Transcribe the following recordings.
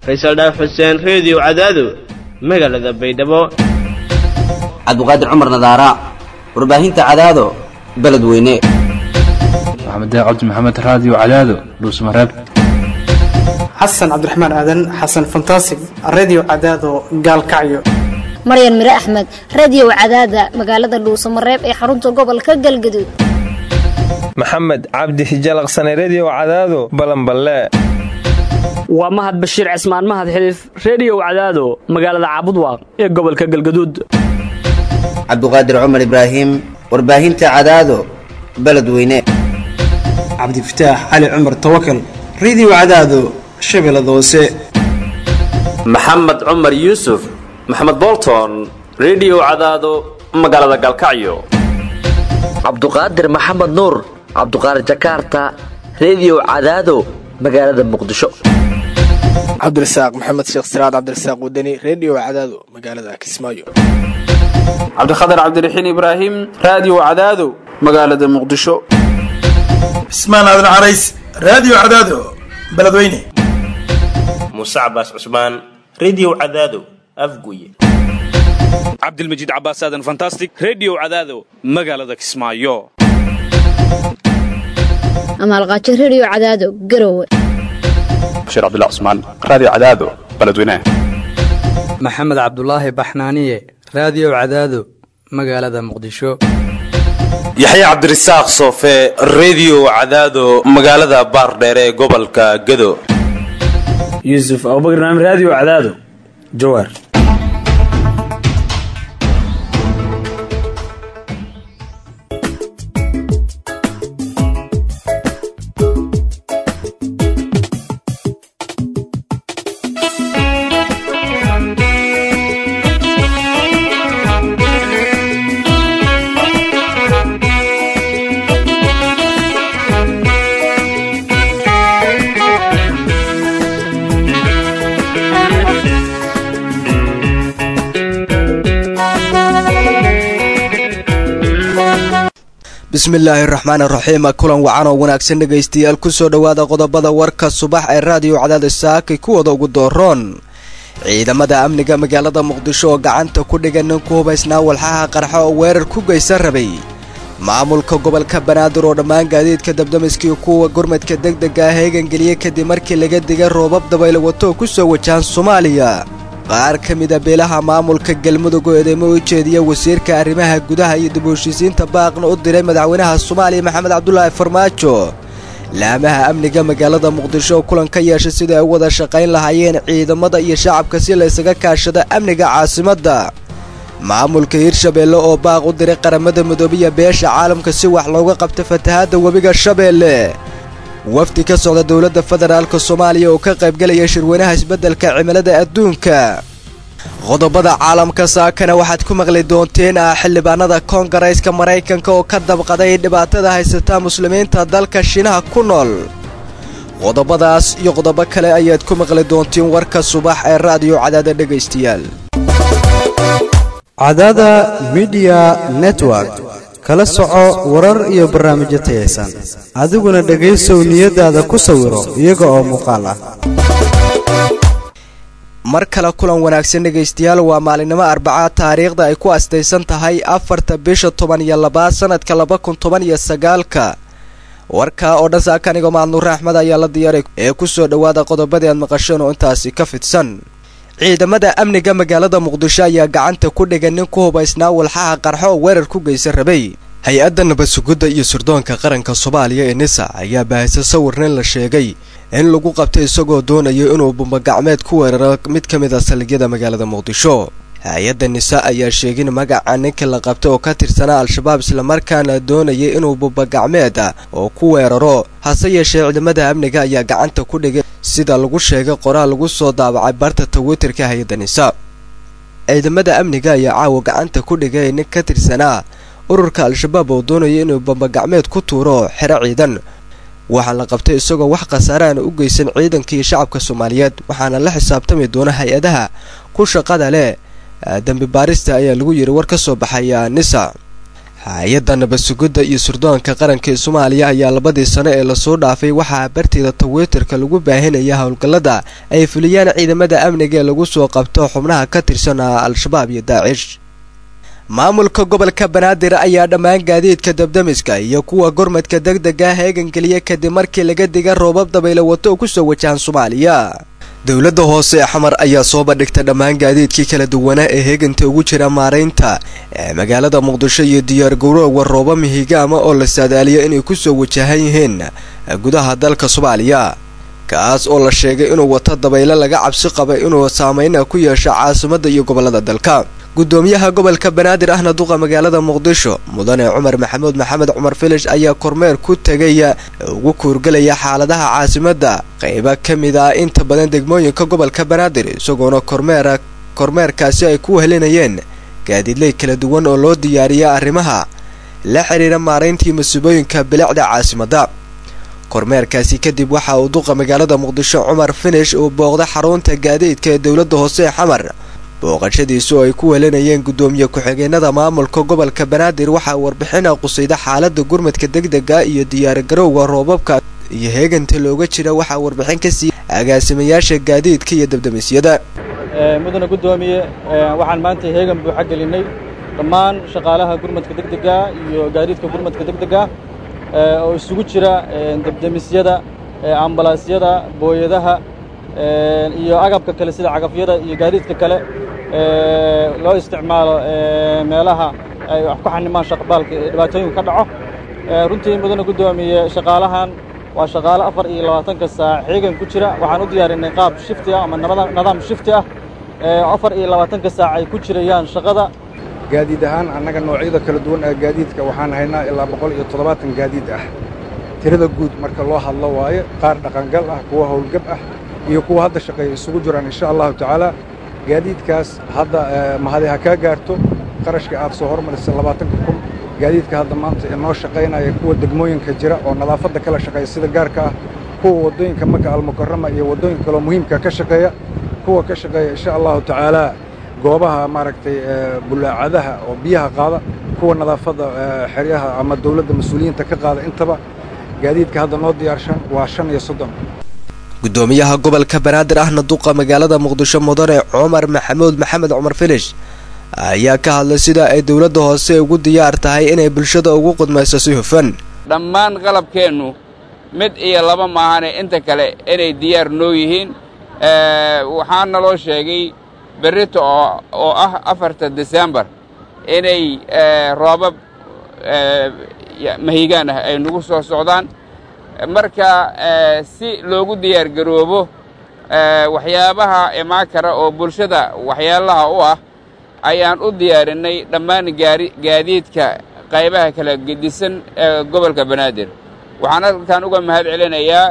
faysal dhaaf xuseen reediyo cadaado magaalada baydhabo cabdiqaadir cumar nadaara warbaahinta cadaado beledweyne maxamed cabdi maxamed raadiyo cadaado dhuusmareeb xasan cabdiraxmaan aadan xasan fantasig redio cadaado gaalkacyo maryan mire axmed radiyow cadaada magaalada dhuusamareeb ee xarunta gobolka galgaduud maxamed cabdi hijalaqsane rediyo cadaado balanballe waa mahad bashiir cismaan mahad xiliif rediyow cadaado magaalada caabudwaaq ee gobolka galgaduud cabdiqaadir cumar ibraahim warbaahinta cadaado beledweyne cabdifataax cali cumar tawakal redio cadaado shabeellada hoose maxamed cumar yuusuf maxamed bolton rediyo cadaado magaalada galkacyo cabduqaadir maxamed nuur cabduqaadir jakaarta rediyo cadaado magaalada muqdisho cabdirasaaq maxamed sheekh siraad cabdirasaaq wadani rediyo cadaado magaalada kismaayo cabdikhatar cabdiraxiin ibraahim raadiyo cadaado magaalada muqdisho cismaan aadan carays raadiyo cadaado beledweyne muuse cabaas cusmaan rediyo cadaado afguye cabdilmajiid cabaas aadan fantastic rediyo cadaado magaalada kismaayo amaalqaajo rediyo cadaado garowe bashiir cabdilla cusmaan raadiyo cadaado beledweyne maxamed cabdulaahi baxnaaniye raadiyo cadaado magaalada muqdisho yaxya cabdirasaaq soofe rediyo cadaado magaalada baardheere ee gobolka gado yuusuf abubakar naam raadiyo cadaado jawaar bismillaahi raxmaan raxiim kulan wacan oo wanaagsan dhegaystayaal kusoo dhowaada qodobada warka subax ee raadiyo cadaada saakay kuwada ugu dooroon ciidamada amniga magaalada muqdisho oo gacanta ku dhigan nin ku hubaysnaa walxaha qarxa oo weerar ku geysan rabay maamulka gobolka banaadir oo dhammaan gaadiidka dabdamiskii kuwa gurmadka degdega ah heegangeliyey kadib markii laga digay roobab dabaylo wato oo ku soo wajahan soomaaliya qaar ka mida beelaha maamulka galmudug oo eedeymo u jeediya wasiirka arrimaha gudaha iyo dib u heshiisiinta baaqna u diray madaxweynaha soomaaliya maxamed cabdulaahi farmaajo laamaha amniga magaalada muqdisho oo kulan ka yeeshay sidai ay u wada shaqayn lahaayeen ciidamada iyo shacabka si laysaga kaashado amniga caasimadda maamulka hirshabeelle oo baaq u diray qaramada midoobiya beesha caalamka si wax looga qabto fatahaadda webiga shabeelle wafdi ka socda dowladda federaalka soomaaliya oo ka qaybgelaya shirweynaha isbeddelka cimilada adduunka qodobada caalamka saakana waxaad ku maqli doonteen ah xildhibaanada koongareyska maraykanka oo ka dabqaday dhibaatada haysata muslimiinta dalka shiinaha ku nool qodobadaas iyo qodobo kale ayaad ku maqli doonteen warka subax ee raadiyo cadaada dhegaystayaal cadaada midiya network kala soco warar iyo barnaamijyo tayaysan adiguna dhegaysow niyadaada ku sawiro iyaga oo muuqaal ah mar kale kulan wanaagsan dhegaystayaal waa maalinimo arbacaad taariikhda ay ku astaysan tahay afarta bisha toban iyo labaad sanadka laba kun toban iyo sagaalka warkaa oo dhan saaka anigoo mahadnuure axmed ayaa la diyaaray ee kusoo dhowaada qodobadii aad maqasheen oo intaasi ka fidsan ciidamada amniga magaalada muqdisho ayaa gacanta ku dhigan nin ku hubaysnaa walxaha qarxo oo weerar ku geysan rabay hay-adda nabadsugidda iyo sirdoonka qaranka soomaaliya ee nisa ayaa baahisa sawir nin la sheegay in lagu qabtay isagoo doonaya inuu bumbagacmeed ku weeraro mid ka mid a saldhigyada magaalada muqdisho hay-adda nisa ayaa sheegin magaca ninka la qabtay oo ka tirsanaa al-shabaab islamarkaana doonayay inuu bumbagacmeed oo ku weeraro hase yeeshee ciidamada amniga ayaa gacanta ku dhigay sida lagu sheegay qoraal lagu soo daabacay barta twitterka hay-adda nisa ciidamada amniga ayaa caawa gacanta ku dhigay nin ka tirsanaa ururka al-shabaab oo doonaya inuu bumbagacmeed ku tuuro xero ciidan waxaa la qabtay isagoo wax khasaaraana u geysan ciidankii shacabka soomaaliyeed waxaana la xisaabtami doona hay-adaha ku shaqada leh dembi baarista ayaa lagu yidhi war ka soo baxaya nisa hay-adda nabadsugidda iyo surdoonka qaranka ee soomaaliya ayaa labadii sano ee lasoo dhaafay waxaa barteeda tawitterka lagu baahinaya howlgallada ay fuliyaan ciidamada amniga ee lagu soo qabto xubnaha ka tirsan al-shabaab iyo daacish maamulka gobolka banaadir ayaa dhammaan gaadiidka dabdamiska iyo kuwa gurmadka deg dega heegangeliya kadib markii laga diga roobab dabaylo wato oo kusoo wajahan soomaaliya dowladda hoose ee xamar ayaa soo bandhigta dhammaan gaadiidkii kala duwanaa ee heeganta ugu jira maaraynta ee magaalada muqdisho iyo diyaargaroowa rooba mihigaama oo la saadaaliyo inay kusoo wajahan yihiin gudaha dalka soomaaliya kaas oo la sheegay inuu wato dabaylo laga cabsi qabay inuu saameyna ku yeesho caasimadda iyo gobollada dalka gudoomiyaha gobolka banaadir ahna duqa magaalada muqdisho mudane cumar maxamuud maxamed cumar filish ayaa kormeer ku tegaya ugu kuurgelaya xaaladaha caasimadda qaybo ka mid ah inta badan degmooyinka gobolka banaadir isagoona kormeera kormeerkaasi ay ku helinayeen gaadiidley kala duwan oo loo diyaariya arrimaha la xidhiira maarayntii masuubooyinka bilicda caasimadda kormeerkaasi kadib waxa uu duqa magaalada muqdisho cumar finish uu booqda xarunta gaadiidka ee dowladda hoose ee xamar booqashadiisu oo ay ku welinayeen guddoomiye ku-xigeenada maamulka gobolka banaadir waxaa warbixina qusayda xaalada gurmadka degdega iyo diyaargarowga roobabka iyo heeganta looga jira waxaa warbixin ka siiya agaasimayaasha gaadiidka iyo dabdamisyada mudane guddoomiye waxaan maanta heegan buuxa gelinay dhammaan shaqaalaha gurmadka degdega iyo gaadiidka gurmadka degdega oo isugu jira dabdamisyada ambalaasyada booyadaha iyo agabka kale sida cagafyada iyo gaadiidka kale loo isticmaalo meelaha ay wax ku xanimaan shaqbaalka dhibaatooyinku ka dhaco runtii mudane guddoomiye shaqaalahan waa shaqaale afar iyo labaatanka saac xiigan ku jira waxaan u diyaarinay qaab shifti ah ama nidaam shifti ah afar iyo labaatanka saac ay ku jirayaan shaqada gaadiid ahaan annaga noocyada kala duwan ee gaadiidka waxaan haynaa ilaa boqol iyo toddobaatan gaadiid ah tirada guud marka loo hadlo waaye qaar dhaqangal ah kuwa howlgab ah iyo kuwa hadda shaqeeya isugu jiraan insha allahu tacaala gaadiidkaas hadda mahadi ha kaa gaarto qarashka aad soo hormarisay labaatanka kun gaadiidka hadda maanta inoo shaqaynaya kuwa degmooyinka jira oo nadaafadda kala shaqeeya sida gaarka ah kuwa waddooyinka maka almukarama iyo waddooyinka kaloo muhiimka ka shaqeeya kuwa ka shaqeeya insha allahu tacaala goobaha maaragtay bulaacadaha oo biyaha qaada kuwa nadaafadda xeryaha ama dawladda mas-uuliyiinta ka qaada intaba gaadiidka hadda noo diyaarshan waa shan iyo soddon gudoomiyaha gobolka banaadir ahna duqa magaalada muqdisho mudane cumar maxamuud maxamed cumar filish ayaa ka hadlay sida ay dowladda hoose ugu diyaar tahay inay bulshada ugu qudmayso si hufan dhammaan qalabkeennu mid iyo laba maahane inta kale inay diyaar noo yihiin waxaa naloo sheegay berrito oo ah afarta desembar inay roobab mahigaan ah ay nagu soo socdaan marka si loogu diyaargaroobo waxyaabaha imaan kara oo bulshada waxyaalaha u ah ayaan u diyaarinay dhammaan gaadiidka qaybaha kala gedisan ee gobolka banaadir waxaan halkan uga mahad celinayaa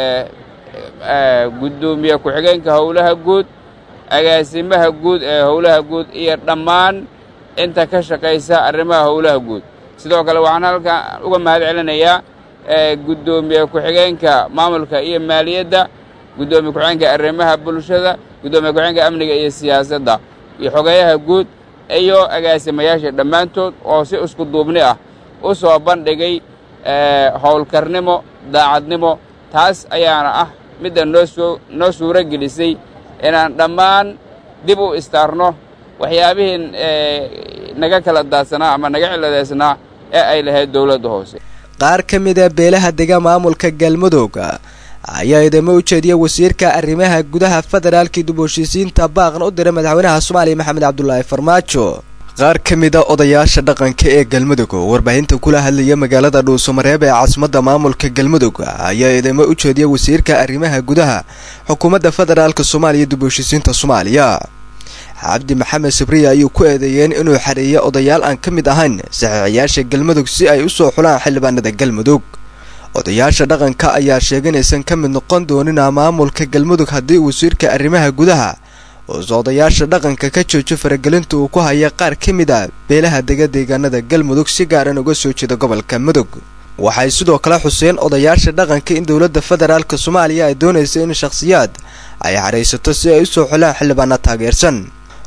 guddoomiye ku-xigeenka howlaha guud agaasimaha guud ee howlaha guud iyo dhammaan inta ka shaqaysa arrimaha howlaha guud sidoo kale waxaan halkan uga mahad celinayaa guddoomiye ku-xigeenka maamulka iyo maaliyadda guddoomiye ku-xigeenka arrimaha bulshada guddoomiye ku-xigeenka amniga iyo siyaasadda iyo xogeeyaha guud iyo agaasimayaasha dhammaantood oo si isku duubni ah u soo bandhigay howlkarnimo daacadnimo taas ayaana ah midda noo soo noo suuro gelisay inaan dhammaan dib u istaarno waxyaabihii naga kala daadsanaa ama naga ciladeysnaa ee ay lahayd dowladda hoose qaar ka mid a beelaha dega maamulka galmudug ayaa idamo u jeediya wasiirka arrimaha gudaha federaalkii dib u heshiisiinta baaqna u diray madaxweynaha soomaaliya maxamed cabdulaahi farmaajo qaar ka mid a odayaasha dhaqanka ee galmudug oo warbaahinta kula hadlaya magaalada dhuusamareeb ee caasimadda maamulka galmudug ayaa idamo u jeediya wasiirka arrimaha gudaha xukuumadda federaalk soomaaliya dib u heshiisiinta soomaaliya cabdi maxamed sabriya ayuu ku eedeeyeen inuu xareeyo odayaal aan ka mid ahayn saxiixayaasha galmudug si ay u soo xulaan xildhibaanada galmudug odayaasha dhaqanka ayaa sheegay inaysan ka mid noqon doonina maamulka galmudug haddii wasiirka arrimaha gudaha uuse odayaasha dhaqanka ka joojo faragelinta uu ku haya qaar ka mid a beelaha dega deegaanada galmudug si gaaran uga soo jeeda gobolka mudug waxay sidoo kale xuseen odayaasha dhaqanka in dowladda federaalk soomaaliya ay doonaysa in shakhsiyaad ay xadhaysato si ay u soo xulaan xildhibaana taageersan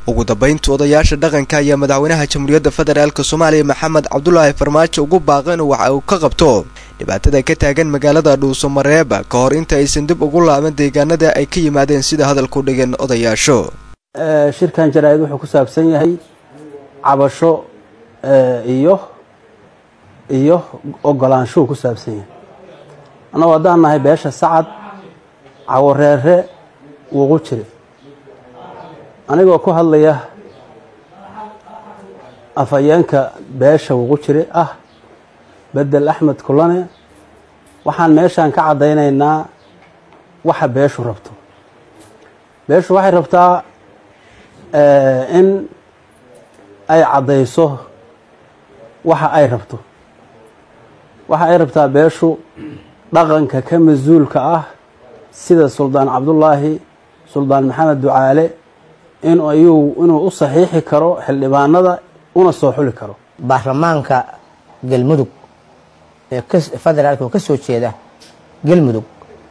ugu dambaynta odayaasha dhaqanka ayaa madaxweynaha jamhuuriyadda federaalk soomaaliya maxamed cabdulaahi farmaajo ugu baaqay inuu waxa uu ka qabto dhibaatada ka taagan magaalada dhuusamareeb ka hor inta aysan dib ugu laaban deegaanada ay ka yimaadeen sida hadalku dhigan odayaasho shirkan jaraa-id wuxuu ku saabsan yahay cabasho iyo iyo ogolaanshuhu ku saabsan yahay annagu haddaan nahay beesha sacad cawareere wuqu jire anigoo ku hadlaya afhayeenka beesha wuqu jire ah bedel axmed kulane waxaan meeshaan ka caddaynaynaa waxa beeshu rabto beeshu waxay rabtaa in ay caddayso waxa ay rabto waxa ay rabtaa beeshu dhaqanka ka mas-uulka ah sida suldaan cabdullaahi suldaan maxamed ducaale in ayuu inuu u saxiixi karo xildhibaanada una soo xuli karo baarlamaanka galmudug ee federaalka oo ka soo jeeda galmudug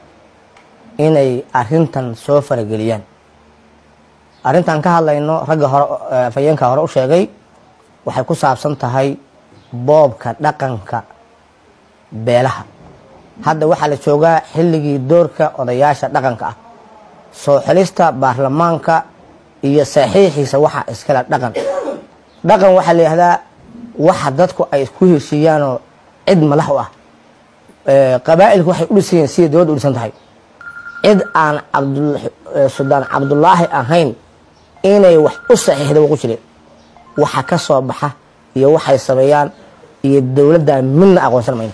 inay arintan soo farageliyaan arrintan ka hadlayno ragga hore afhayeenka hore u sheegay waxay ku saabsan tahay boobka dhaqanka beelaha hadda waxaa la joogaa xilligii doorka odayaasha dhaqanka ah soo xelista baarlamaanka iyo saxiixiisa waxa iskale dhaqan dhaqan waxaa la yihahdaa waxa dadku ay ku heshiiyaanoo cid madax u ah qabaa'ilku waxay u dhisan yihiin siday dowladda u dhisan tahay cid aan suldaan cabdulaahi ahayn inay wax u saxiixda waqu jire waxa ka soo baxa iyo waxay sameeyaan iyo dowladda midna aqoonsan mayno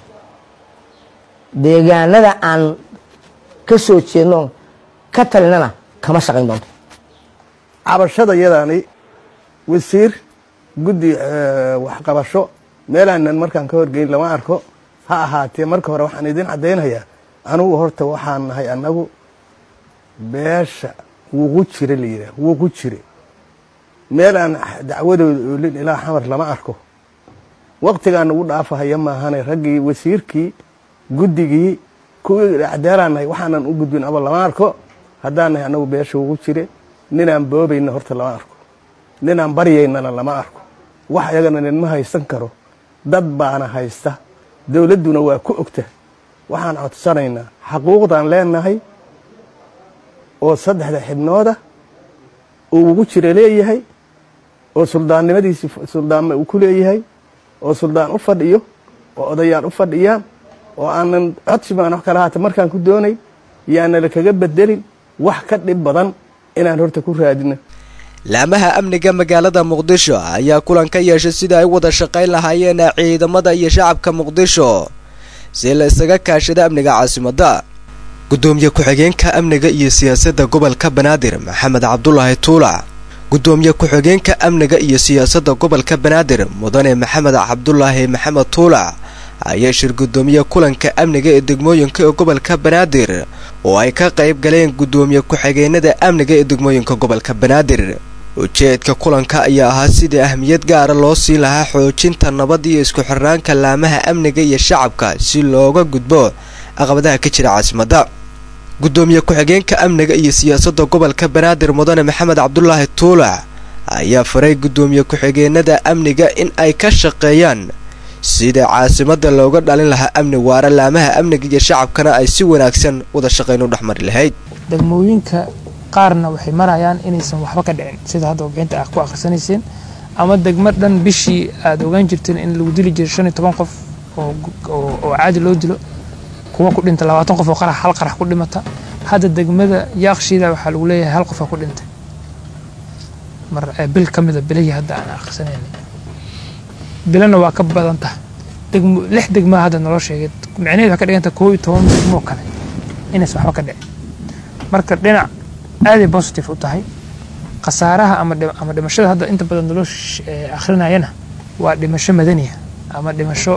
deegaanada aan ka soo jeedno ka talinana kama shaqayn doonto cabashada yadaani wasiir guddi waxqabasho meelaanan markaan ka horgeyn lama arko ha ahaatee marka hore waxaan idin caddaynayaa anugu horta waxaan nahay annagu beesha wuqu jire la yidhaah wuqu jire meel aan dacwadooda oolin ilaa xamar lama arko waktigaan ugu dhaafahaya maahane raggii wasiirkii guddigii kuwii acdaalaan nahay waxaanan u gudbin aba lama arko haddaan nahay annagu beesha wuqu jire ninaan boobayna horta lama arko ninaan baryaynana lama arko wax iyagana ninma haysan karo dad baana haysta dowladduna waa ku ogta waxaan codsanaynaa xaquuqdaan leenahay oo saddexda xibnooda uu ugu jira leeyahay oo suldaannimadiisi suldaanma uu ku leeyahay oo suldaan u fadhiyo oo odayaal u fadhiyaan oo aanan codsi baan wax kala haata markaan ku doonay yaanala kaga bedelin wax ka dhib badan inaan horta ku raadino laamaha amniga magaalada muqdisho ayaa kulan ka yeeshay sida ay wada shaqayn lahaayeen ciidamada iyo shacabka muqdisho si la isaga kaashada amniga caasimadda gudoomiye ku-xigeenka amniga iyo siyaasadda gobolka banaadir maxamed cabdulaahi tuulac gudoomiye ku-xigeenka amniga iyo siyaasadda gobolka banaadir mudane maxamed cabdulaahi maxamed tuulac ayaa shir gudoomiye kulanka amniga ee degmooyinka ee gobolka banaadir oo ay ka qayb galeen gudoomiye ku-xigeenada amniga ee degmooyinka gobolka banaadir ujeedka kulanka ayaa ahaa sidii ahmiyad gaara loo siin lahaa xoojinta nabad iyo isku xirnaanka laamaha amniga iyo shacabka si looga gudbo caqabadaha ka jira caasimadda gudoomiye ku-xigeenka amniga iyo siyaasadda gobolka banaadir mudane maxamed cabdulaahi tuulac ayaa faray gudoomiye ku-xigeenada amniga in ay ka shaqeeyaan sida caasimadda looga dhalin lahaa amni waara laamaha amniga iyo shacabkana ay si wanaagsan wada shaqayn u dhexmari lahayd degmooyinka qaarna waxay marayaan inaysan waxba ka dhicin sida hadda warbixinta ah ku akhrisanayseen ama degmo dhan bishii aada ogaan jirteen in lagu dili jiro shan iyo toban qof oo caadi loo dilo kuwa ku dhinta labaatan qof oo qarax hal qarax ku dhimata hadda degmada yaaqshiida waxaa lagu leeyahay hal qofa ku dhintay mar bil ka mida bilihii hadda aan akhrisanaynay bilana waa ka badan tahay degmo lix degmaa hadda naloo sheegay micnaheed waxay ka dhiganta koo iyo toban degmoo kale inaysan waxba ka dhicin marka dhinac aaday positive u tahay khasaaraha ama ama dhimashada hadda inta badan naloo akhrinayana waa dhimasho madaniya ama dhimasho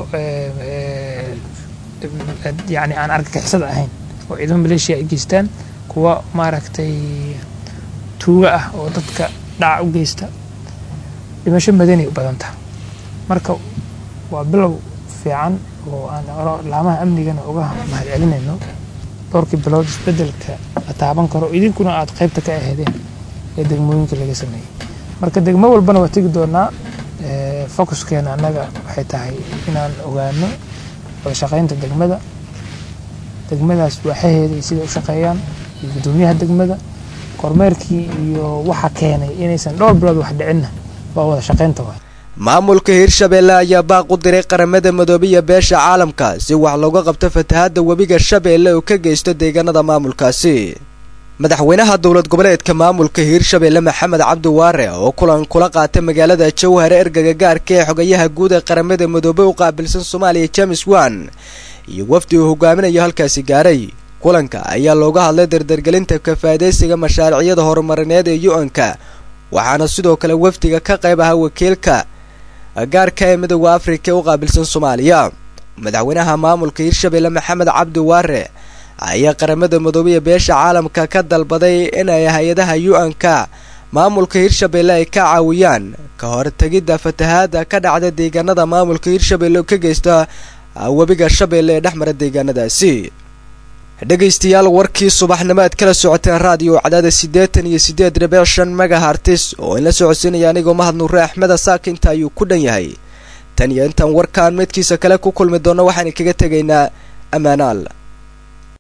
yani aan argagixisada ahayn oo ciidamo maleeshiya ay geystaan kuwa maaragtay tuuga ah oo dadka dhaca u geysta dhimasho madani u badan taha marka waa bilow fiican oo aan laamaha amnigana uga mahadcelinayno dhowrkii bilood isbedelka la taaban karo idinkuna aada qaybta ka aheedeen ee degmooyinka laga sameeyey marka degmo walbana waa tegi doonaa fokuskeena annaga waxay tahay inaan ogaano wada shaqaynta degmada degmadaas waaxaheeda iyo siday u shaqeeyaan iyo guddoomiyaha degmada kormeerkii iyo waxa keenay inaysan dhowr bilood wax dhicinna waa wada shaqaynta waay maamulka hirshabeelle ayaa baaq u diray qaramada midoobiya beesha caalamka si wax looga qabto fatahaadda webiga shabeelle oo ka geysto deegaanada maamulkaasi madaxweynaha dowlad goboleedka maamulka hiirshabeelle maxamed cabdi waare oo kulan kula qaatay magaalada jowhare ergaga gaarka ee xogayaha guud ee qaramada midoobey u qaabilsan soomaaliya james wan iyo wafdi uu hogaaminayo halkaasi gaaray kulanka ayaa looga hadlay dardargelinta kafaadaysiga mashaaricyada horumarineed ee u-n-ka waxaana sidoo kale wafdiga ka qayb ahaa wakiilka gaarka ee midooda afrika ee u qaabilsan soomaaliya madaxweynaha maamulka hiirshabeelle maxamed cabdi waare ayaa qaramada midoobaya beesha caalamka ka dalbaday inay hay-adaha u-n-ka maamulka hiirshabeelle ay ka caawiyaan ka hortegidda fatahaada ka dhacda deegaanada maamulka hiirshabeelle ka geysta webiga shabeelle ee dhex mara deegaanadaasi dhegaystayaal warkii subaxnimo aad kala socoteen raadiyo cadaada siddeetan iyo siddeed dhibic shan megahartis oo inla socodsiinaya anigoo mahad nuure axmeda saaka inta ayuu ku dhan yahay tan iyo intaan warkaan midkiisa kale ku kulmi doonno waxaan kaga tegaynaa ammaanaal